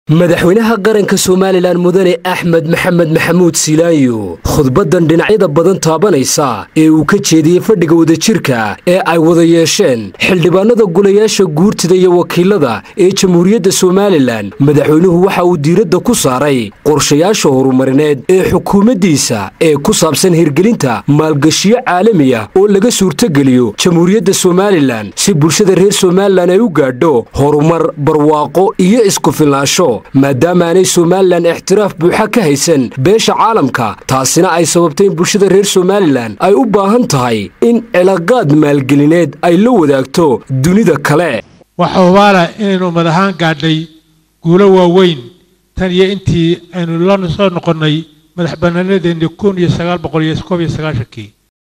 madaxweynaha qaranka somalilan mudane axmed maxamed maxamuud silaayo khudbaddan dhinacyada badan taabanaysa ee uu ka jeediyey fadhiga wadajirka ee ay wada yeesheen xildhibaanada golayaasha guurtida iyo wakiilada ee jamhuuriyadda somalilan madaxweynuhu waxa uu diiradda ku saaray qorshayaasha horumarineed ee xukuumaddiisa ee ku saabsan hirgelinta maalgashiyo caalamiya oo laga suurtogeliyo jamhuuriyadda somalilan si bulshada reer somalilan ay u gaadho horumar barwaaqo iyo isku filnaansho maadaama aanay somalilan ixtiraaf buuxa ka haysan beesha caalamka taasina ay sababtay in bulshada reer somalilan ay u baahan tahay in cilaaqaad maalgelineed ay la wadaagto dunida kale waxaa hubaala inaynu madahaan gaadhay guulo waaweyn tan iyo intii aynu la soo noqonnay madax bannaanadeennii kun iyo sagaal boqol iyo koob iyo sagaashankii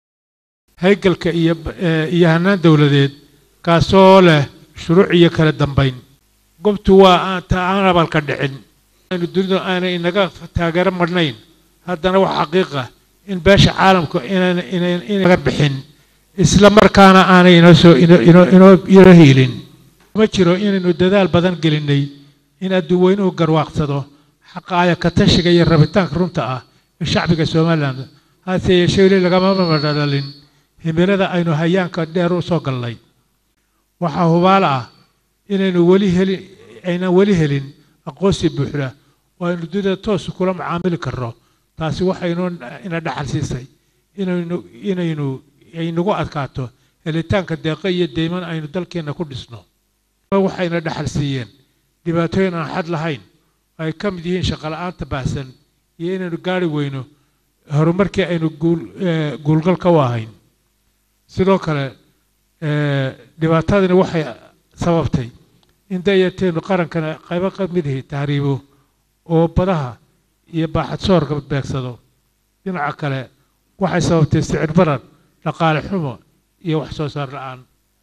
haygalka iyo iyo hannaan dowladeed kaasoo leh shuruuc iyo kala dambayn gobtu waa ta aan abalka dhicin aynu dunidu aanay inaga taageero madhnayn haddana wax xaqiiqa in beesha caalamku inaga bixin isla markaana aanay inoo soo inoo hiilin ma jiro inaynu dadaal badan gelinay in adduunweynuhu garwaaqsado xaqa aya ka tashiga iyo rabitaanka runta ah ee shacbiga somalilan hase yeeshee weli lagama madhalin himilada aynu hayaanka dheer u soo galnay waxaa hubaal ah inaynu weli helin aynan weli helin aqoonsi buuxda oo aynu dunida toos kula macaamili karno taasi waxaynoo ina dhaxal siisay inaynu inaynu ay nagu adkaato helitaanka deeqo iyo deyman aynu dalkeenna ku dhisno waxayna dhaxal siiyeen dhibaatooyin aan xad lahayn oo ay ka mid yihiin shaqola'aanta baahsan iyo inaynu gaari weyno horumarkii aynu guulgalka u ahayn sidoo kale dhibaatadani waxay sababtay in dayarteenu qarankana qaybo ka midahi tahriibo oo badaha iyo baaxad soorka beegsado dhinaca kale waxay sababtay sicir barar dhaqaale xumo iyo wax soo saar la-aan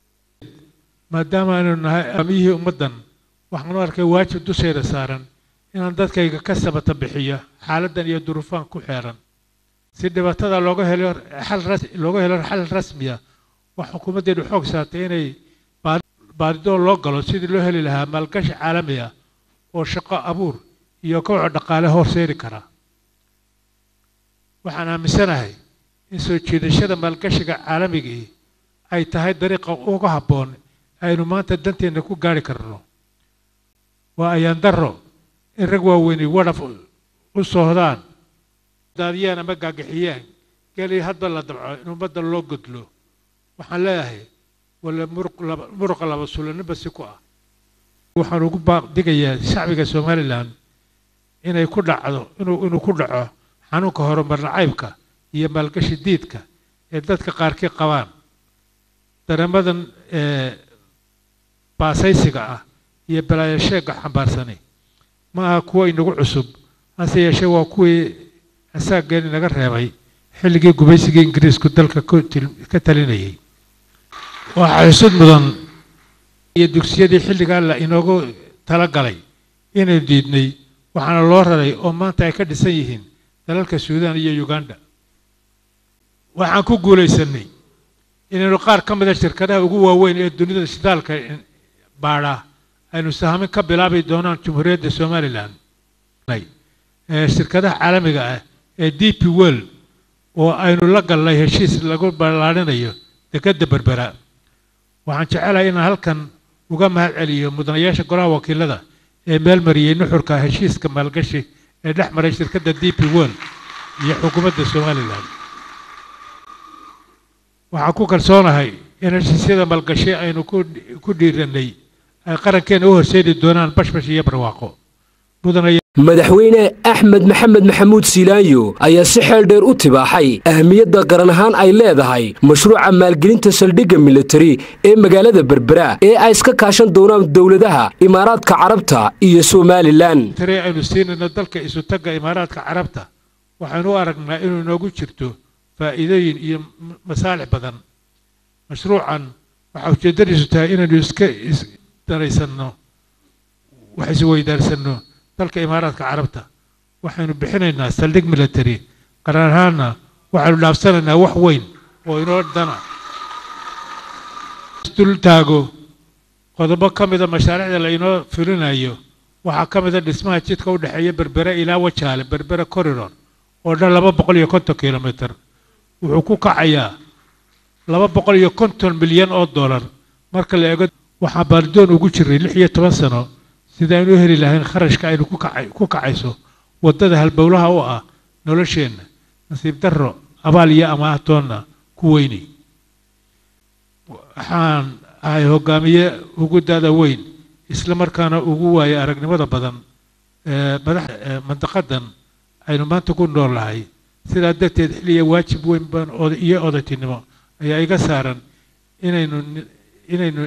maadaama aynu nahay amiyihii ummaddan waxaanu arkay waajib dusheeda saaran inaan dadkayga ka sabata bixiyo xaaladdan iyo duruufaan ku xeeran si dhibaatada looga helo xal looga helo xal rasmiya wax xukuumaddeenu xoog saartay inay baadidoo loo galo sidii loo heli lahaa maalgashi caalami ah oo shaqo abuur iyo kowco dhaqaale horseeri kara waxaan aaminsanahay in soo jiidashada maalgashiga caalamigii ay tahay dariiqa uga habboon aynu maanta danteenna ku gaari karno waa ayaan darro in rag waaweyni wadhaf u soohdaan daadiyaan ama gaagixiyaan gelii hadba la dabco in ummadda loo godlo waxaan leeyahay wala muruqa laba sulanniba si ku ah waxaan ugu digayaa shacbiga somalilan inay ku dhacdo inuu inuu ku dhaco xanuunka horumar nacaybka iyo maalgashi diidka ee dadka qaarkii qabaan dareemadan baasaysiga ah iyo balaayasheega xambaarsani ma aha kuwo inagu cusub hase yeeshee waa kuwii asaaggeen inaga reebay xilligii gumaysigii ingiriisku dalka ka talinayay waxaa xusud mudan iyo dugsiyadii xilligaa la inoogu talagalay inaynu diidnay waxaana loo raray oo maanta ay ka dhisan yihiin dalalka suudaan iyo uganda waxaan ku guulaysanay inaynu qaar ka mida shirkadaha ugu waaweyn ee dunida shidaalka baadha aynu sahamin ka bilaabi doonaan jamhuuriyadda somalilan shirkadaha caalamiga ah ee d p world oo aynu la galnay heshiis lagu ballaarinayo dekedda berbera waxaan jecelahay inaan halkan uga mahad celiyo mudanayaasha golaha wakiilada ee meel mariyey nuxurka heshiiska maalgashi ee dhex maray shirkadda d p world iyo xukuumadda somalilan waxaan ku kalsoonahay in heshiisyada maalgashi aynu ku dhiiranay ay qarankeena u horseedi doonaan bashbash iyo barwaaqo madaxweyne axmed maxamed maxamuud silaayo ayaa si xeel dheer u tibaaxay ahmiyadda qaran ahaan ay leedahay mashruuca maalgelinta saldhigga militari ee magaalada berbera ee ay iska kaashan doonaan dowladaha imaaraadka carabta iyo somalilan tare aynu siinayno dalka isutagga imaaraadka carabta waxaynu u aragnaa inuu inoogu jirto faa'iidooyin iyo masaalix badan mashruucan waxaa ujeeddadiisu tahay inaynu iska isdaraysanno wax isweydaarsanno dalka imaaraadka carabta waxaynu bixinaynaa saldhig military qaran ahaanna waxaynu dhaafsanaynaa wax weyn oo inoo dana isdul taago qodobo ka mida mashaariicda la inoo fulinayo waxaa ka mid a dhismaha jidka u dhexeeya berbere ilaa wajaale berbere corridor oo dhan laba boqol iyo konton kilomitr wuxuu ku kacayaa laba boqol iyo konton milyan oo dollar marka la eego waxaan baaridoon ugu jiray lix iyo toban sano sida aynu u heli lahayn kharashka aynu ku kacayso waddada halbowlaha u ah nolosheenna nasiib darro abaal iyo amaahtoonna ku weynay waxaan ahay hogaamiye ugu dada weyn isla markaana ugu waaya aragnimada badan madax mandaqadan aynu maanta ku nool nahay sidaa darteed xilliya waajib weyn baan iyo odaytinimo ayaa iga saaran inaynu inaynu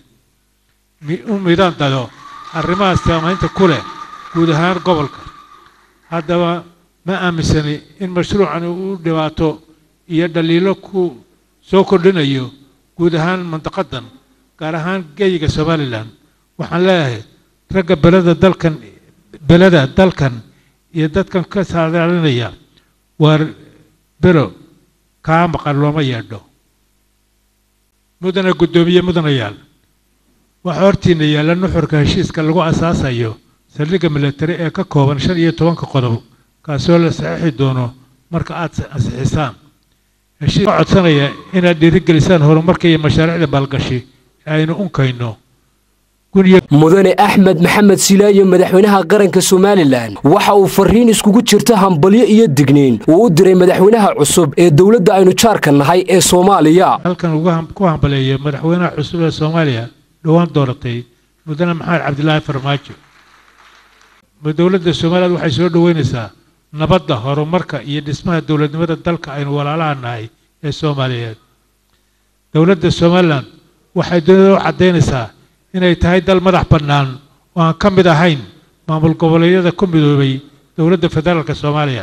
u midaan dado arrimahaas saamaynta ku leh guud ahaan gobolka haddaba ma aaminsani in mashruucan uu dhibaato iyo dhaliilo ku soo kordhinayo guud ahaan mandaqadan gaar ahaan geyiga somalilan waxaan leeyahay ragga belada dalkan belada dalkan iyo dadkan ka saadaalinaya waar bero kaa maqan looma yeedho mudana guddoomiye mudanayaal waxaa hortiina yaalla nuxurka heshiiska lagu asaasayo saldhigga milatari ee ka kooban shan iyo tobanka qodob kaasoo la saxiixi doono marka aad ansixisaan heshiis ka codsanaya inaad dhiirigelisaan horumarka iyo mashaariicda maalgashi ee aynu unkayno mudane axmed maxamed silaayo madaxweynaha qaranka somalilan waxa uu fariin iskugu jirta hambalyo iyo digniin uu u diray madaxweynaha cusub ee dowladda aynu jaarka nahay ee soomaaliya halkan ku hambaleeyo madaxweynaha cusub ee soomaaliya dhowaan dooratay mudane maxamed cabdilaahi farmaajo dowladda somaliland waxay soo dhoweynaysaa nabadda horumarka iyo dhismaha dowladnimada dalka aynu walaalaha nahay ee soomaaliyeed dowladda somalilan waxay dunida u caddaynaysaa inay tahay dal madax bannaan oo aan ka mid ahayn maamul goboleedyada ku midoobay dowladda federaalka soomaaliya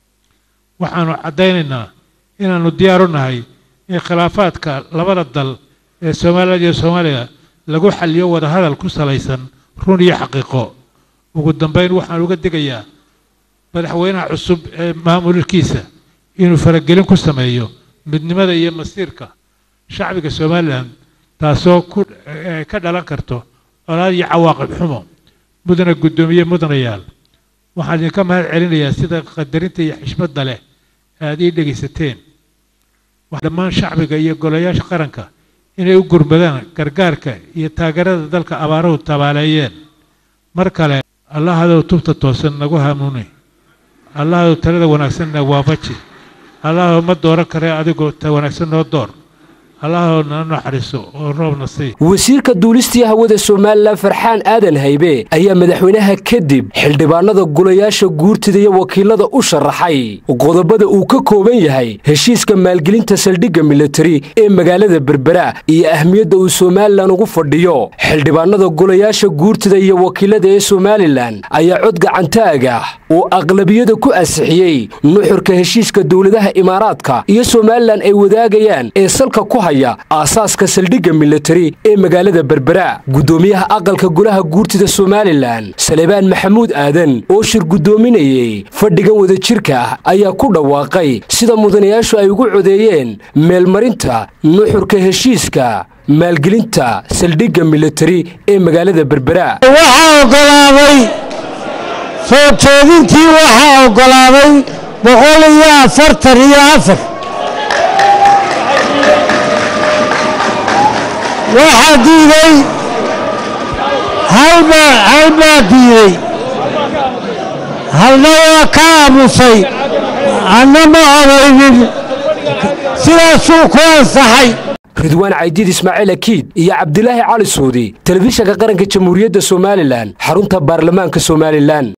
waxaanu caddaynaynaa inaannu diyaar u nahay in khilaafaadka labada dal ee somaliland iyo soomaaliya lagu xaliyo wadahadal ku salaysan run iyo xaqiiqo ugu dambayn waxaan uga digayaa madaxweynaha cusub ee maamulkiisa inuu faragelin ku sameeyo midnimada iyo masiirka shacbiga somalilan taasoo ka dhalan karto colaad iyo cawaaqib xumo mudana guddoomiye mudanayaal waxaan idinka mahad celinayaa sida qadarinta iyo xishmadda leh aad ii dhegaysateen dhammaan shacbiga iyo golayaasha qaranka inay u gurmadaan gargaarka iyo taageerada dalka abaaruhu tabaaleeyeen mar kale allahadow tubta toosan nagu hanuuni allahadow talada wanaagsanna waafaji allahadow ma dooran kare adigoo ta wanaagsan noo door allahadow nala naxariiso oo roobna sii wasiirka duulistii hawada somalilan farxaan aadan haybe ayaa madaxweynaha kadib xildhibaanada gulayaasha guurtida iyo wakiilada u sharaxay qodobada uu ka kooban yahay heshiiska maalgelinta saldhigga milatari ee magaalada berbera iyo ahmiyadda uu somalilan ugu fadhiyo xildhibaanada gulayaasha guurtida iyo wakiilada ee somalilan ayaa cod gacantaaga uu aqlabiyada ku ansixiyey nuxurka heshiiska dowladaha imaaraadka iyo somalilan ay wadaagayaan ee salka ku haya aasaaska saldhigga milatari ee magaalada berbera guddoomiyaha aqalka golaha guurtida somalilan salebaan maxamuud aadan oo shir guddoominayey fadhigan wadajirka ah ayaa ku dhawaaqay sida mudanayaashu ay ugu codeeyeen meelmarinta nuxurka heshiiska maalgelinta saldhigga milatari ee magaalada berbera waxaa ogolaaday soo jeedintii waxaa ogolaaday boqol iyo afartan iyo afar waxaa diiday halbaa halbaa diiday halna waa ka aamusay anna ma odaynin sidaasuu ku ansaxay ridwaan caydiid ismaaciil akiid iyo cabdilaahi cali suudi telefishanka qaranka jamhuuriyadda somalilan xarunta baarlamaanka somalilan